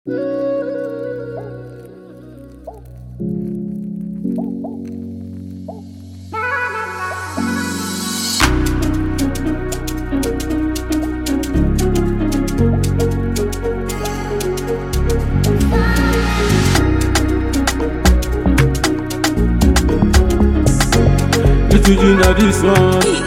Tuju na this one.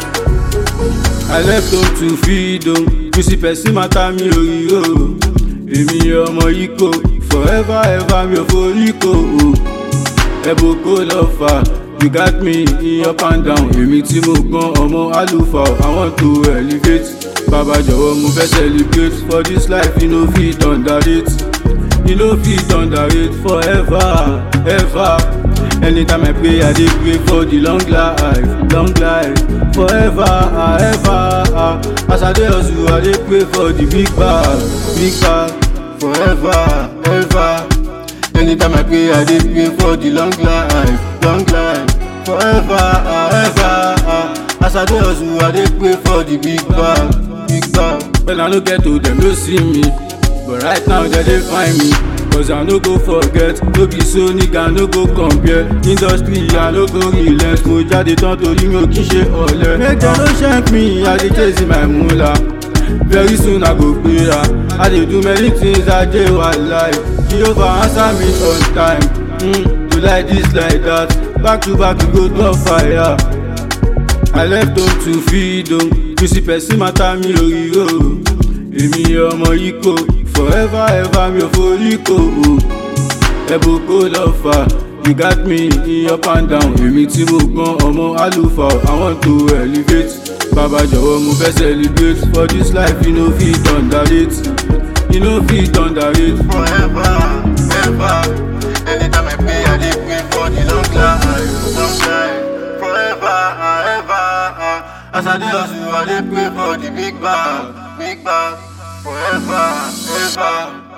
I left home to feed home. You see person matter mi ò rí o. Èmi ọmọ yìí kò forever ever mi ò forí kò o. Ẹ̀bùn kò lọ fà. You got me in up and down. Èmi tí mo gbọ́n ọmọ àlùfáà. I want to elevate. Bàbá jọ̀wọ́ mo fẹ́ celebrate. For this life you no fit underrate. You no fit underrate forever ever. Anytime I pray, I dey pray for the long life, long life, forever, ah, ever. ah. As I dey hustle, I dey pray for the big bag, big bag, forever, ever. Anytime I pray, I dey pray for the long life, long life, forever, ah, ever. ah. As I dey hustle, I dey pray for the big bag, big bag. Well, I no get to them, no see me. But right now they dey find me Cause I no go forget No be so nigga no go compare Industry I no go relent Mo jáde tán torí mi ò kí ṣe ọ̀lẹ Make dem no shank me I dey chase my moolah Very soon I go gbéra I dey do many things I dey wàláì Jehovah answer me on time mm, You like this like that Back to back we go turn fire I left home to feed home You see person matter mi ò rí o èmi ọmọ yìí kò forever ever mi ò forí kò o ẹ̀bùn kò lọ fà you got me in up and down èmi tí mo gbọ́n ọmọ àlùfáà I want to elevate bàbá jọ̀wọ́ mo fẹ́ celebrate for this life you no fit underrate you no fit underrate. forever, ever. Anytime I pray, I dey pray for the long life, long life, forever, ah, ever. ah. As I dey hustle, I dey pray for the big bag, big bag, forever, ever.